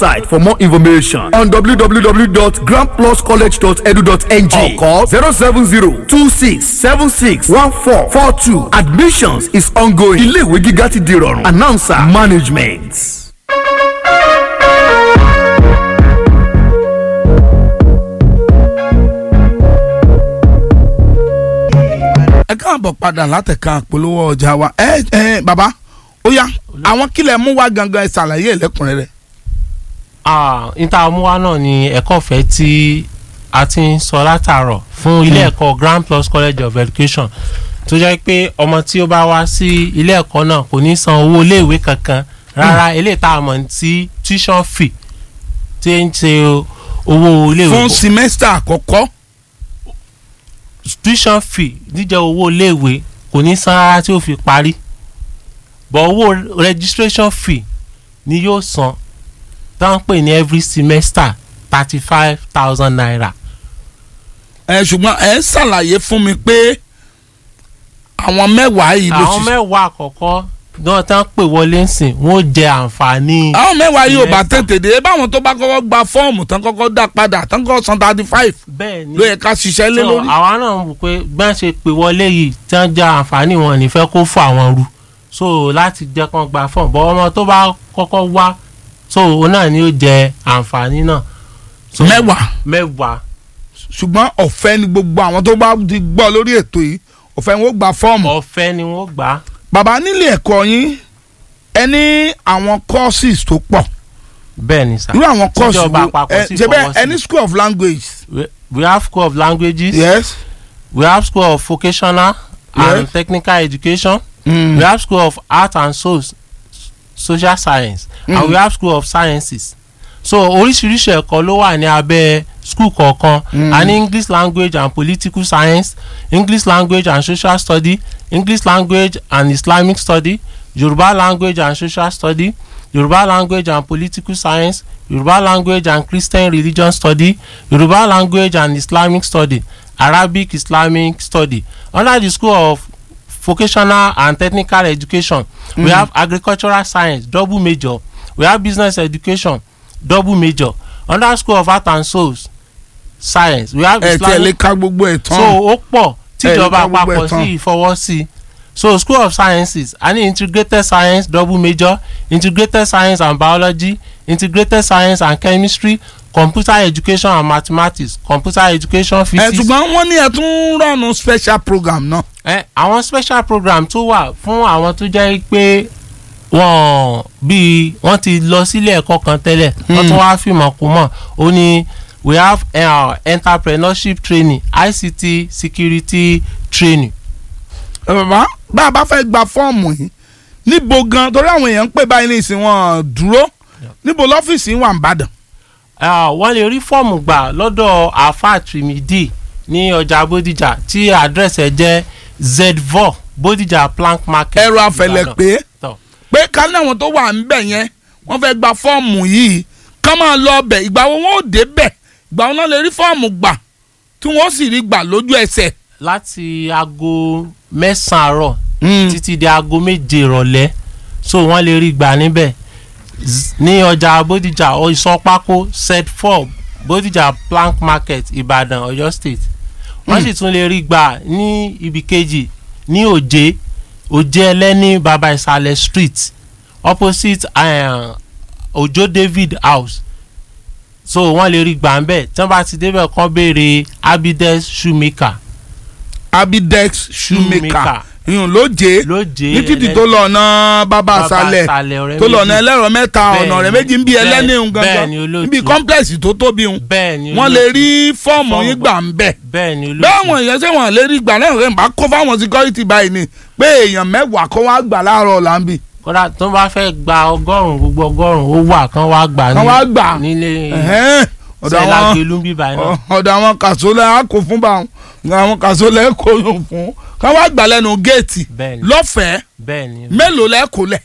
website for more information on www.grandpluscollege.edu.ng or call zero seven zero two six seven six one four four two admissions is ongoing iléèwé gíga ti di rọrùn announcer management. ẹ káàbọ̀ padà látẹ̀ka àpolówó ọjà wa ẹ ẹ bàbá ó yá àwọn kílẹ̀ mú wá gangan ẹ ṣàlàyé ẹlẹ́kùnrẹ́rẹ́. níta múwá náà ni ẹ̀kọ́ ọ̀fẹ́ tí a ti ń sọ látàárọ̀ fún ilé ẹ̀kọ́ Grand Plus College of Education tó jẹ́ pé ọmọ tí ó bá wá sí ilé ẹ̀kọ́ náà kò ní san owó iléèwé kankan rárá eléyìí tá a mọ̀ sí tuition fee tí ń ṣe owó iléèwé fún simẹ́sítà àkọ́kọ́ tuition fee jíjẹ owó iléèwé kò ní san rárá tí ó fi parí but owó registration fee ni yóò san tá à ń pè ní every semester thirty five thousand naira. ẹ ṣùgbọ́n ẹ ṣàlàyé fún mi pé àwọn mẹ́wàá yìí ló àwọn ṣiṣẹ́ mẹ́wàá àkọ́kọ́ náà tá à ń pè wọlé ńsìn wọ́n ó jẹ àǹfààní. àwọn mẹ́wàá yìí ò bá semester. tètè dé báwọn tó bá kọ́kọ́ gba fọ́ọ̀mù tán kọ́kọ́ dá padà tán kọ́kọ́ san thirty five bẹ́ẹ̀ ni ló yẹ ká ṣiṣẹ́ lé So, lórí. àwa náà wò pé bí wọ́n ṣe pè wọlé yìí tí wọ́n já àǹfààní wọn nífẹ̀ẹ́ kó fún àwọn ru so láti jẹ́ kán gba fọ́ọ̀mù bọ́ ọmọ tó bá kọ́kọ́ wá so òun náà ni ó jẹ àǹfààní náà. So, mẹ́wàá mẹ́wàá ṣùgbọ́n ọ̀fẹ́ ni gbogbo àwọn tó bá ti gbọ́ lórí ètò yìí ọ̀fẹ́ ni wọ́n gba fọ́ọ̀mù. ọ̀fẹ́ ni wọ́n gbà á. bàbá nílé ẹ̀kọ́ yín ẹ ní àwọn courses tó pọ̀ bẹ́ẹ̀ ni sà. irú àwọn courses Tíjọba wo àpapọ̀ ẹ sì ṣe bẹ́ẹ̀ fọwọ́ sí. ẹ ní school of language we, we have school of languages yes we have school of vocational Yes. and technical education mm. we have school of art and soc social science Mm. and we have school of sciences so oríṣiríṣi ẹ̀kọ́ ló wà ní abẹ́ school kọ̀ọ̀kan Mm. a ní english language and political science english language and social study english language and islamic study yoruba language and social study yoruba language and political science yoruba language and christian religion study yoruba language and islamic study arabic islamic study under the school of vocational and technical education we have agricultural science double major we have business education double major under school of art and souls science we have ẹ tí ẹ lè islamic ka gbogbo ẹ̀ so tán ó pọ̀ tíjọba ẹ lè ká gbogbo ẹ̀ àpapọ̀ tán. sí ìfọwọ́ sí so school of sciences a ní integrated science double major integrated science and biology integrated science and chemistry computer education and mathematics computer education ẹ physics ṣùgbọ́n wọ́n ní ẹ tún rọ̀nù special program náà ẹ àwọn special program tó wà fún àwọn tó jẹ́ pé wọ́n bí wọ́n ti lọ sílé ẹ̀kọ́ kan tẹ́lẹ̀ wọ́n tún wá fìmọ̀ kú mọ̀ ó ní we have uh, entrepreneurship training ICT security training. ẹ bàbá bá a bá fẹ́ gba fọ́ọ̀mù yìí níbo gan torí àwọn èèyàn ń pè báyìí ní ìsìn wọn dúró níbo lọ́fíìsì yín wà ń bàdàn Uh, wọ́n lè rí fọ́ọ̀mù gbà lọ́dọ̀ afa trimidi ní ọjà bódìjà tí àdírẹ́sì ẹ̀ jẹ́ zvo bódìjà plank market. ẹ̀rọ afẹlẹ̀ Ìbàdàn. pé Tọ́. pé ká ní àwọn tó wà ń bẹ̀ yẹn wọ́n fẹ́ gba fọ́ọ̀mù yìí ká máa lọ bẹ̀ ìgbà wo wọ́n ò dé bẹ̀ ìgbà wo náà lè rí fọ́ọ̀mù gbà tí wọ́n sì rí gbà lójú ẹsẹ̀. láti aago mẹ́sàn-án àárọ̀ títí di aago méje ìrọ̀lẹ́ so wọ́n lè rí gbà níbẹ̀ Z- ní ọjà bódìjà ìsọpákó set four bódìjà plank market ìbàdàn ọ̀yọ́ state wọ́n sì tún lè rí gbà ní ibi kejì ní òjé òjé ẹlẹ́ni baba ìsàlẹ̀ street opposite uh, ojo david house so wọ́n lè rí gbà ń bẹ̀ tí wọ́n bá ti débẹ̀ kán béèrè abides shoemaker abidex shoemaker Shoemaker. ìyún lóje lóje ní títì tó lọ ọ̀nà bàbá àṣálẹ̀ ọ̀rẹ́ tó lọ ọ̀nà méjì. ẹlẹ́rọ mẹ́ta Bẹ́ẹ̀ni, ọ̀nà ọ̀rẹ́ méjì ń bí bẹ́ẹ̀- ẹlẹ́ni ń bẹ́ẹ̀ni gangan olóòtú. níbi complex tó tóbi ń bẹ́ẹ̀ ni wọ́n lè olóòtú. rí fọ́ọ̀mù Fọ́ọ̀mù yín gbà ń bẹ̀ bẹ́ẹ̀ ni olóòtú. bẹ́ẹ̀ àwọn èèyàn ṣé wọ́n lè rí gbà náà rẹ̀ ń bá kó fáwọn security báyìí ni pé èèyàn mẹ́wàá kó wá gbà láàárọ̀ ọ̀la ń bì kódà tó bá fẹ́ gba ọgọ́rùn-ún gbogbo ọgọ́rùn-ún ó wà kán wá gbà Kán wá gbà. nílé Ẹ̀hẹ́n. ọ̀dọ̀ sẹ́lá àwọn gbélú bíbá iná. ọ̀dọ̀ àwọn kàṣólẹ̀ á kó fún báwọn àwọn kàṣólẹ̀ kó yùn fún ká wá gbà lẹ́nu géètì bẹ́ẹ̀ ni lọ́fẹ̀ẹ́ bẹ́ẹ̀ ni mélòó lẹ́kọ̀ọ́ lẹ̀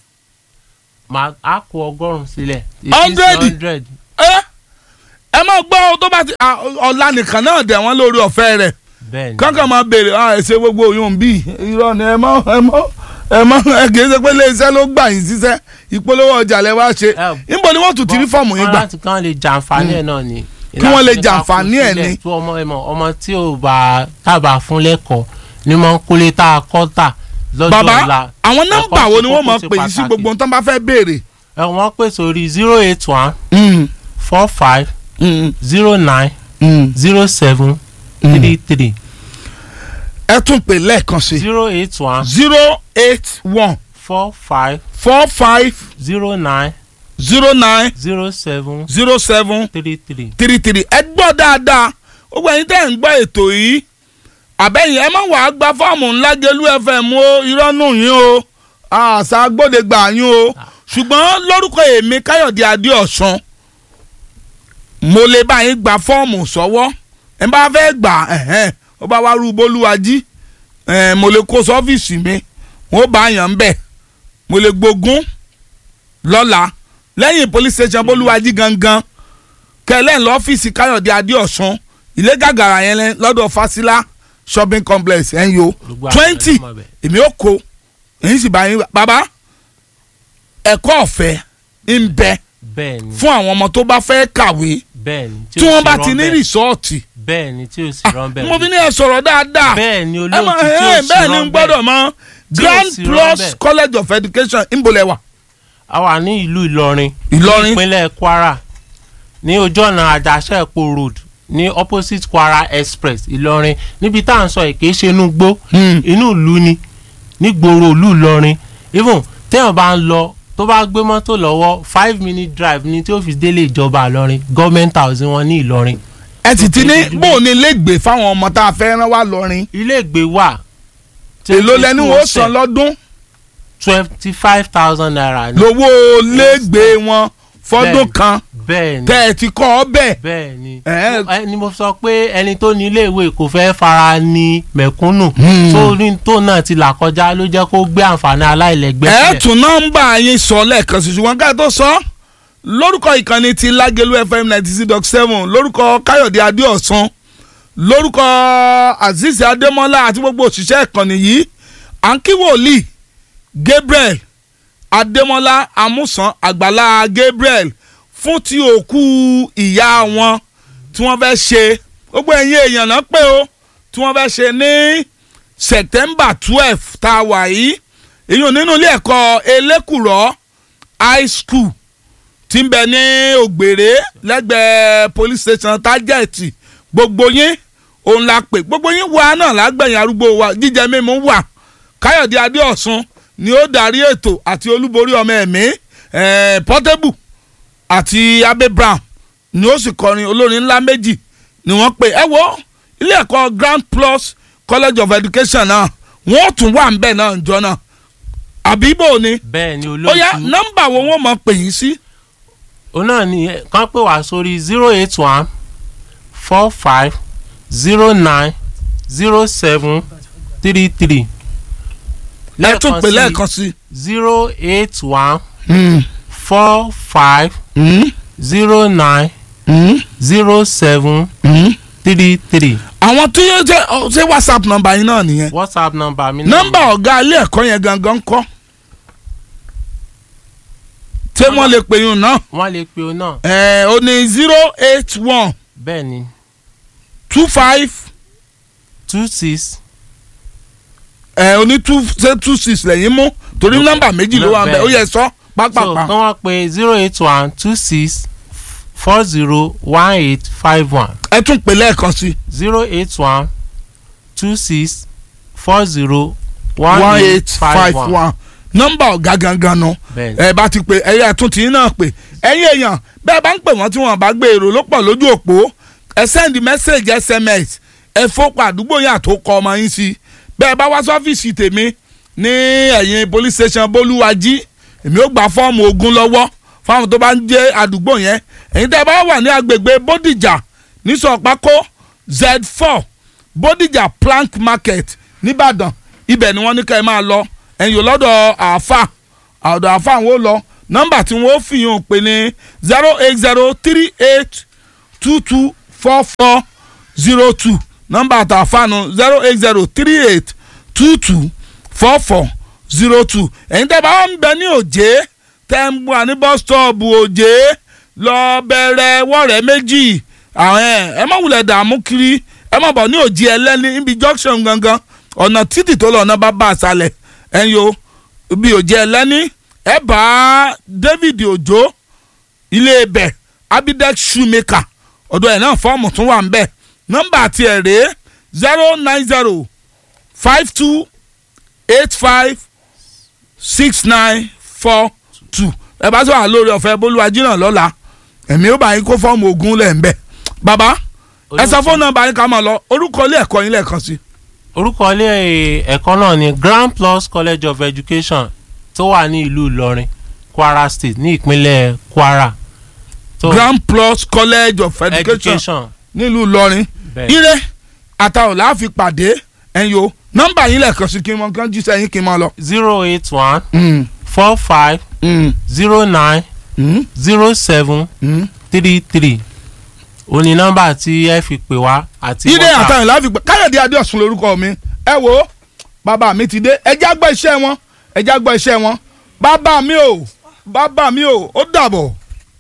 máa á kó ọgọ́rùn-ún sílẹ̀. Hundred? hundred ẹ ẹ máa gbọ́ ọ tó bá ti à, ọ̀la nìkan náà dẹ̀ wọ́n lórí ọ̀fẹ́ rẹ̀ bẹ́ẹ̀ ni kankan máa béèrè à ẹ ṣe gbogbo oyún bí irọ́ ni ẹ mọ́ ẹ mọ́ ẹ mọ ẹ kì í ṣe pé iléeṣẹ́ ló gbà yín síṣẹ́ ìpolówó ọjà lẹ wá ṣe Ẹ, níbo ni wọ́n tún ti rí fọ́ọ̀mù yín Wọ́n gbà láti kán lè jàǹfààní ẹ̀ náà ni. Kí wọ́n lè Ìlànà nípa jàǹfààní ẹ̀ kò sílẹ̀ ni. tó ọmọ ẹ̀ mọ̀ ọmọ tí ò bá tábà fún lẹ́kọ̀ọ́ ni mo ń kólé tá a kọ́ tà lọ́jọ́ bàbá ọ̀la. àwọn nọ́mbà Ẹ̀kọ́ wo ṣe ni wọ́n kókó mọ̀ ṣe pè yín sí pàtàkì. gbogbo ohun tó ń bá fẹ́ béèrè. ẹ wọ́n pè sórí zero eight one four five zero nine zero seven three three ẹ tún pè lẹ́ẹ̀kan sí zero eight one zero eight one four five four five zero nine zero nine zero seven zero seven three three. three three ẹ gbọ́ dáadáa ó gbọ́ ẹ̀yin tẹ́ ń gbọ́ ètò yìí àbẹ́yìn ẹ má wàá gba fọ́ọ̀mù ńlá gelu fm o irọ́ nù yín o àṣà agbódegbà yín o ṣùgbọ́n lórúkọ èmi káyọ̀dé adéọ̀sán mo lè bá yín gba fọ́ọ̀mù sọ́wọ́ ẹ bá fẹ́ gbà ẹ̀hẹ́n ó bá wá rú bolúwají ẹ̀ mo lè kó sọ́fíìsì mi wọ́n bá yàn ń bẹ̀ mo lè gbógun lọ́la lẹ́yìn police station bolúwají gangan kẹlẹ́ ń lọ ọ́fíìsì káyọ̀dé adéọ̀sán ilé gàgàrà yẹn lẹ́- lọ́dọ̀ fásilà shopping complex ẹ̀ ń yo Gbogbo àwọn twenty ẹ̀rọ mọ̀ bẹ́ẹ̀. èmi ò kó èyí sì bá yín wá. bàbá ẹ̀kọ́ ọ̀fẹ́ ń bẹ bẹ́ẹ̀ ni fún àwọn ọmọ tó bá fẹ́ kàwé bẹ́ẹ̀ ni tí ó wọ́n sì bá rán ti ní bẹ́ẹ̀. rìsọ́ọ̀tì bẹ́ẹ̀ ni tí o sì rán bẹ́ẹ̀ mo fi ní ẹ sọ̀rọ̀ dáadáa bẹ́ẹ̀ ni ẹ mọ olóòtú tí ẹ o sì bẹ́ẹ̀ ni rán n gbọ́dọ̀ mọ Tí ò Grand sì rán Plus bẹ́ẹ̀. College of Education ńbọ̀lẹ́wà a wà ní ìlú Ìlọrin Ìlọrin. ní ìpínlẹ̀ Kwara ní ojú ọ̀nà Àjàṣẹ́pọ̀ road ní opposite Kwara Express Ìlọrin níbi tá à ń sọ yìí kì í ṣe inú gbó Hmm. inú ìlú ni nígboro ìlú Ìlọrin even téèyàn bá ń lọ tó bá gbé mọ́tò lọ́wọ́ five minute drive ni tí ó fi délé ìjọba Ìlọrin government house wọn ní Ìlọrin ẹ sì ti ní Ojoojúmọ́. bóun ni ilégbèé fáwọn ọmọ tá a fẹ́ rán wá lọ́rin ilé ìgbé wà èló lẹni wo san lọ́dún twenty five thousand naira ni lówó légbèé wọn fọ́dún Bẹ́ẹ̀ni. kan bẹ́ẹ̀ ni tẹ́ ẹ ti kọ́ ọ bẹ́ẹ̀ bẹ́ẹ̀ ni Ẹ- Ẹ- ni mo sọ pé ẹni tó ní iléèwé kò fẹ́ fara ní mẹ̀kúnnù Hmm. tó ní tó náà ti là kọjá ló jẹ́ kó gbé àǹfààní aláìlẹ́gbẹ́ ẹ sílẹ̀. tún nọ́mbà yín sọ lẹ́ẹ̀kan sí ṣùgbọ́n ká tó sọ lórúkọ ìkànnì ti Lágẹ̀lú FM ninety six dot seven lórúkọ Káyọ̀dé Adéọ̀sán lórúkọ Azeez Adémọ́lá àti gbogbo òṣìṣẹ́ ìkànnì yìí à ń kí wòlíì Gabriel Adémọ́lá Amúsàn Àgbàlá Gabriel fún ti òkú ìyá wọn tí wọ́n fẹ́ ṣe gbogbo ẹ̀yin èèyàn náà pé o tí wọ́n fẹ́ ṣe ní September twelve tá a wà yìí èyàn nínú ilé ẹ̀kọ́ elékùrọ́ high school tí ń bẹ ní ògbèrè lẹ́gbẹ̀ẹ́ police station tájẹ̀tì gbogbo yín òun la pè gbogbo yín wà náà lágbẹ̀yìn arúgbó wa jíjẹ mímu wà káyọ̀dé adéọ̀sùn ni ó darí ètò àti olúborí ọmọ ẹ̀mí eh, portable àti abe brown ni ó sì kọrin olórin ńlá méjì ni wọ́n pè ẹ wo ilé ẹ̀kọ́ grand plus college of education náà wọ́n tún wà ń bẹ̀ náà njọ́ náà àbí bò ni bẹ́ẹ̀ ni ó yá olóòtú nọ́mbà wo wọ́n mọ̀ pè yín sí. òun náà ni ẹ, kàn pè wá sórí zero eight one four five zero nine zero seven three three ẹ tún pè lẹ́ẹ̀kan sí. zero eight one Mm, four five mm, zero nine mm, zero seven mm. three three àwọn tó yẹ jẹ ọ, ṣé whatsapp nọ́mbà yín náà nìyẹn whatsapp number mi náà nọ́mbà ọ̀gá ilé ẹ̀kọ́ yẹn gangan kọ́ ṣé wọ́n lè pè yín náà wọ́n lè pe o náà ẹ̀ ó ní zero eight one bẹ́ẹ̀ ni two five two six ẹ̀ ó ní two ṣé two six lẹ́yìn mú torí Okay. nọ́mbà méjì ló wà ń bẹ̀ ó yẹ sọ so pápápá kàn wá pé zero eight one two six four zero one eight five one ẹ tún pè lẹ́ẹ̀kan sí zero eight one two six four zero one eight five one nọ́mbà ọ̀gá gangan nu bẹ́ẹ̀ ni ẹ bá ti pè ẹyẹ tún tí náà pè ẹ̀yin èèyàn bẹ́ẹ̀ bá ń pè wọ́n tí wọ́n bá gbé èrò ló pọ̀ lójú òpó ẹ send message sms ẹ fọ́pọ̀ àdúgbò yẹn àtòkọ ọmọ yín sí bẹ́ẹ̀ bá wá sọ́fíìsì tèmi ní ẹ̀yìn police station bolúwájí èmi ó gba fọ́ọ̀mù ogun lọ́wọ́ fáwọn tó bá ń jẹ́ àdúgbò yẹn ẹ̀yin tẹ́ ẹ bá wà ní agbègbè bódìjà ní sọ̀pákó z four bódìjà plank market nìbàdàn ibẹ̀ ni wọ́n ní ká ẹ máa lọ ẹ̀yin ò lọ́dọ̀ àáfà ọ̀dọ̀ àáfà àwọn ò lọ nọ́mbà tí wọ́n fi hàn pé ní zero eight zero three eight two two four four zero two nọ́mbà àtàfà nu zero eight zero three eight two two four four zero two ẹ̀yin tẹ́ bá wà ń bẹ ní òjé tẹ́ ń wà ní bus stop òjé lọ bẹ̀rẹ̀ wọ́ọ̀rẹ́ méjì àwọn ẹ̀ ẹ má wulẹ̀ dààmú kiri ẹ má bọ̀ ní òjì ẹlẹ́ni níbi junction gangan ọ̀nà títì tó lọ ọ̀nà bá bá àṣàlẹ̀ ẹ̀yin o ibi òjì ẹlẹ́ni ẹ bá David Òjó ilé ibẹ̀ Abidex shoemaker ọ̀dọ̀ ẹ̀ náà fọ́ọ̀mù tún wà ń bẹ̀ nọ́mbà àti ẹ̀ rèé zero nine zero five two eight five six nine four two ẹ bá sọ̀rọ̀ lórí ọ̀fẹ́ bolúwájú náà lọ́la ẹ̀mí ó bá yín kó fọ́ọ̀mù ogun lẹ̀ ń bẹ̀ bàbá ẹ sọ fóònù nọ́mbà yín ká máa lọ orúkọ ilé ẹ̀kọ́ yín lẹ́ẹ̀kan sí. orúkọ ilé ẹ̀kọ́ náà ni Grand Plus College of Education tó wà ní ìlú Ìlọrin Kwara State ní ìpínlẹ̀ Kwara. tó Grand Plus College of Education education nílùú Ìlọrin bẹ́ẹ̀. ire àtàwọn láàfin pàdé ẹ̀yin o nọ́mbà yín lẹ́ẹ̀kan sí kí n mọ kán jíṣẹ́ yín kí n máa lọ. zero eight one Mm, four five mm, zero nine mm, zero seven mm. three three ó ní nọ́mbà tí ẹ fi pè wá àti ire WhatsApp. àtàwọn láàfin pàdé Káyọ̀dé Adéọ̀sùn lórúkọ mi ẹ wo bàbá mi ti dé ẹ já gbọ́ iṣẹ́ wọn ẹ já gbọ́ iṣẹ́ wọn bàbá mi o bàbá mi o ó dàbọ̀.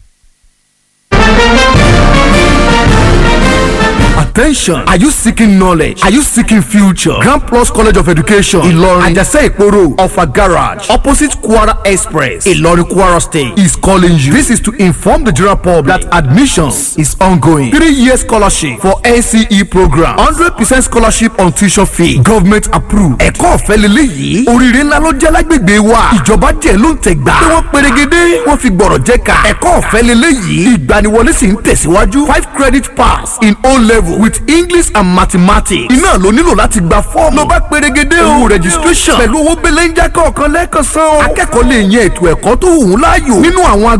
Attention! Are you seeking knowledge? Are you seeking future? Grand Plus College of Education, Ilorin, Ajase Iporo, Offa Garage, opposite Kwara Express, Ilorin, Kwara State, is calling you. This is to inform the general public that admissions is ongoing. Three-year scholarship for NCE program, hundred percent scholarship on tuition fee, government approved. Ẹ̀kọ́ ọ̀fẹ́ lélẹ́yìí, oríire ńlá ló jẹ́ lágbègbè wa. Ìjọba jẹ́ ló ń tẹ̀ gbà. Bí wọ́n perégedé, wọ́n fi gbọ̀rọ̀ jẹ́ ká. Ẹ̀kọ́ ọ̀fẹ́ lélẹ́yìí, ìgbaniwọlé sì ń tẹ̀síwájú. Five credit pass in O level with English and mathematics. Iná ló nílò láti gba fọ́ọ̀mù. Ló bá perégedé o. registration pẹ̀lú owó belenja kọ̀ọ̀kan lẹ́ẹ̀kan san o. Akẹ́kọ̀ọ́ lè yan ètò ẹ̀kọ́ tó wù ú láàyò nínú àwọn